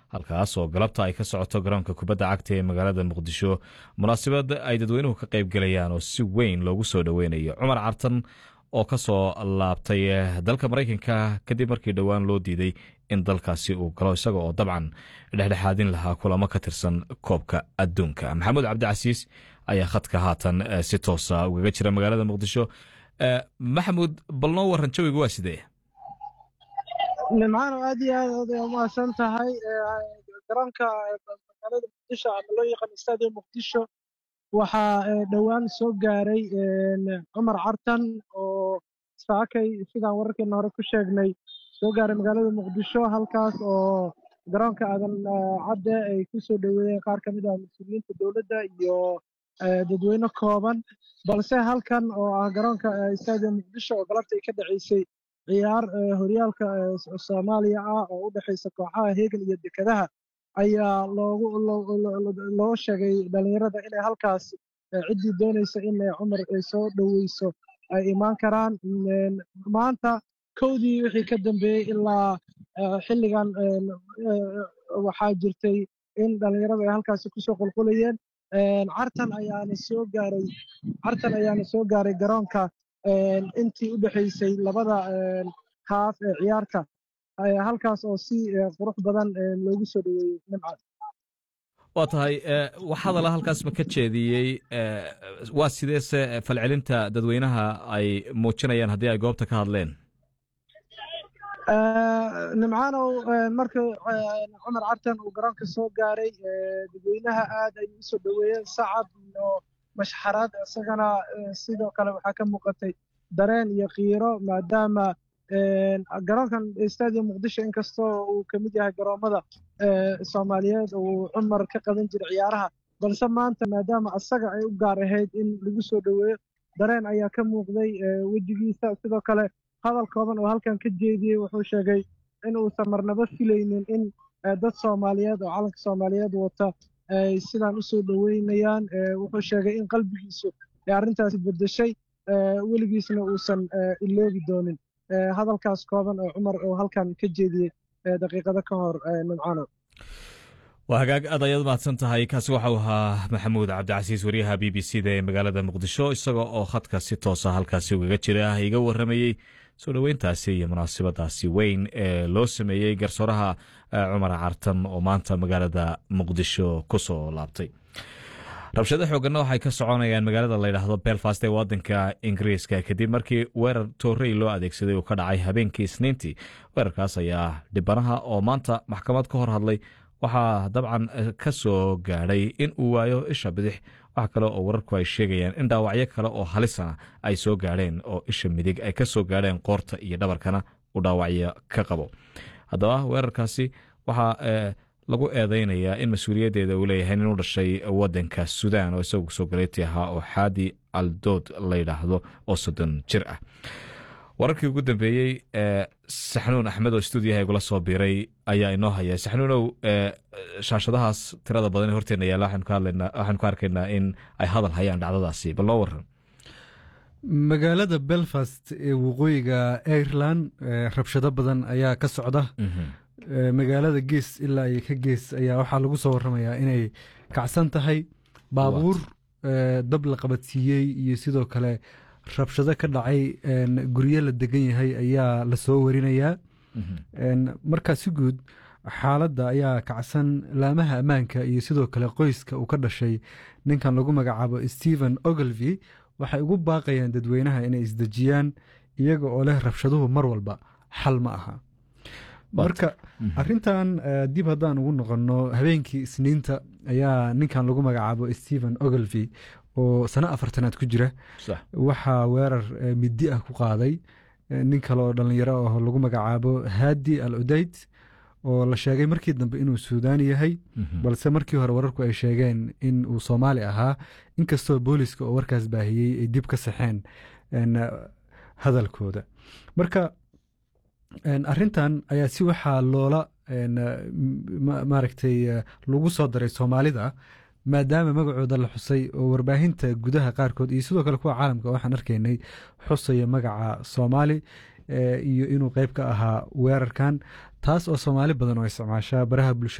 halkaas oo galabta ay ka socoto garoonka kubadda cagta ee magaalada muqdisho munaasabad ay dadweynuhu ka qayb gelayaan oo si weyn loogu soo dhoweynayo cumar cartan oo ka soo laabtay dalka maraykanka kadib markii dhowaan loo diiday in dalkaasi uu galo isaga oo dabcan dhexdhexaadin lahaa kulamo ka tirsan koobka adduunka maxamuud cabdicasiis ayaa khadka haatan si toosa ugaga jira magaalada muqdisho maxamuud bal noo waran jawiga waa sidee nimcaan aad iyo aad oday umahadsan tahay garoonka magaalada muqdisho ama loo yaqaan stadium muqdisho waxaa dhowaan soo gaaray cumar cartan oo saakay sidaan wararkeena hore ku sheegnay soo gaaray magaalada muqdisho halkaas oo garoonka aadan cadde ay ku soo dhoweeyeen qaar ka mid ah mas-uuliyiinta dowladda iyo dadweyne kooban balse halkan oo ah garoonka stadium muqdisho oo galabta ay ka dhaceysay ciyaar horyaalka soomaaliya ah oo u dhexaysa kooxaha heegan iyo dekedaha ayaa loogu loo sheegay dhalinyarada inay halkaas ciddii doonaysa in cumar ay soo dhoweyso ay imaan karaan maanta kowdii wixii ka dambeeyey ilaa xilligan waxaa jirtay in dhalinyaradu ay halkaasi kusoo qulqulayeen cartan ayaana soo gaaray cartan ayaana soo gaaray garoonka intii u dhexaysay labada haaf ee ciyaarta halkaas oo si qurux badan loogu soo dhoweeyey nimca waa tahay wax hadala halkaas ma ka jeediyey waa sideese falcelinta dadweynaha ay muujinayaan haddii ay goobta ka hadleen nimcaanow marka cumar cartan uu garoonka soo gaaray dadweynaha aad ay u soo dhoweeyeen sacab iyo mashxaraad isagana sidoo kale waxaa ka muuqatay dareen iyo kiiro maadaama garoonkan stadium muqdisho inkastoo uu ka mid yahay garoommada soomaaliyeed uu cumar ka qaban jiray ciyaaraha balse maanta maadaama asaga ay u gaar ahayd in lagu soo dhoweeyo dareen ayaa ka muuqday wejigiisa sidoo kale hadal kooban oo halkan ka jeediyey wuxuu sheegay in uusan marnaba filaynin in dad soomaaliyeed oo calanka soomaaliyeed wata ay sidaan u soo dhoweynayaan wuxuu sheegay in qalbigiisu ay arrintaasi beddeshay weligiisna uusan iloobi doonin hadalkaas kooban oo cumar oo halkan ka jeediyey daqiiqado ka hor nimcano waa hagaag aad ayaad mahadsan tahay kaasi waxau ahaa maxamuud cabdicasiis wariyaha b b c da ee magaalada muqdisho isaga oo khadka si toosa halkaasi ugaga jira iga waramayey soo dhoweyntaasi iyo munaasabadaasi weyn ee loo sameeyey garsooraha cumar cartan oo maanta magaalada muqdisho ku soo laabtay rabshado xooganna waxay ka soconayaan magaalada layidhaahdo belfast ee wadanka ingiriiska kadib markii weerar toorey loo adeegsaday uu ka dhacay habeenkii isniintii weerarkaas ayaa dhibanaha oo maanta maxkamad ka hor hadlay waxaa dabcan ka soo gaadhay in uu waayo isha bidix wax kale oo wararku ay sheegayaan in dhaawacyo kale oo halisana ay soo gaadheen oo isha midig ay ka soo gaadheen qoorta iyo dhabarkana uu dhaawacyo ka qabo haddaba weerarkaasi waxaa lagu eedeynayaa in mas-uuliyaddeeda uu leeyahay nin u dhashay wadanka sudan oo isagu soo galeyti ahaa oo xaadi aldood layidhaahdo oo soddon jir ah wararkii ugu dambeeyey saxnuun axmed oo stuudiyaha igula soo biiray ayaa inoo haya saxnuunow shaashadahaas tirada badan ee horteena yaalla waxaanu ka arkaynaa in ay hadal hayaan dhacdadaasi bal noo waran magaalada belfast ee waqooyiga ireland rabshado badan ayaa ka socda magaalada gees ilaa iyo ka gees ayaa waxaa lagu soo waramayaa inay kacsan tahay baabuur dab la qabadsiiyey iyo sidoo kale rabshado ka dhacay guryo la degan yahay ayaa lasoo warinayaa markaa si guud xaaladda ayaa kacsan laamaha ammaanka iyo sidoo kale qoyska uu ka dhashay ninkan lagu magacaabo stephen oglevy waxay ugu baaqayaan dadweynaha inay isdejiyaan iyaga oo leh rabshaduhu mar walba xal ma aha marka arintan dib haddaan ugu noqonno habeenkii isniinta ayaa ninkan lagu magacaabo stephen oglevy oo sano afartanaad ku jira waxaa weerar midi ah ku qaaday nin kale oo dhallinyaro ah lagu magacaabo haadi al udayd oo la sheegay markii dambe inuu suudaani yahay balse markii hore wararku ay sheegeen in uu soomaali ahaa inkastoo booliska oo warkaas baahiyey ay dib ka saxeen hadalkooda marka arintan ayaa si waxaa loola maaragtay lagu soo daray soomaalida maadaama magacooda la xusay oo warbaahinta gudaha qaarkood iyo sidoo kale kuwa caalamka waxaan arkaynay xusaya magaca soomaali iyo inuu qeyb ka ahaa weerarkan taas oo soomaali badan oo isticmaashaa baraha bulshada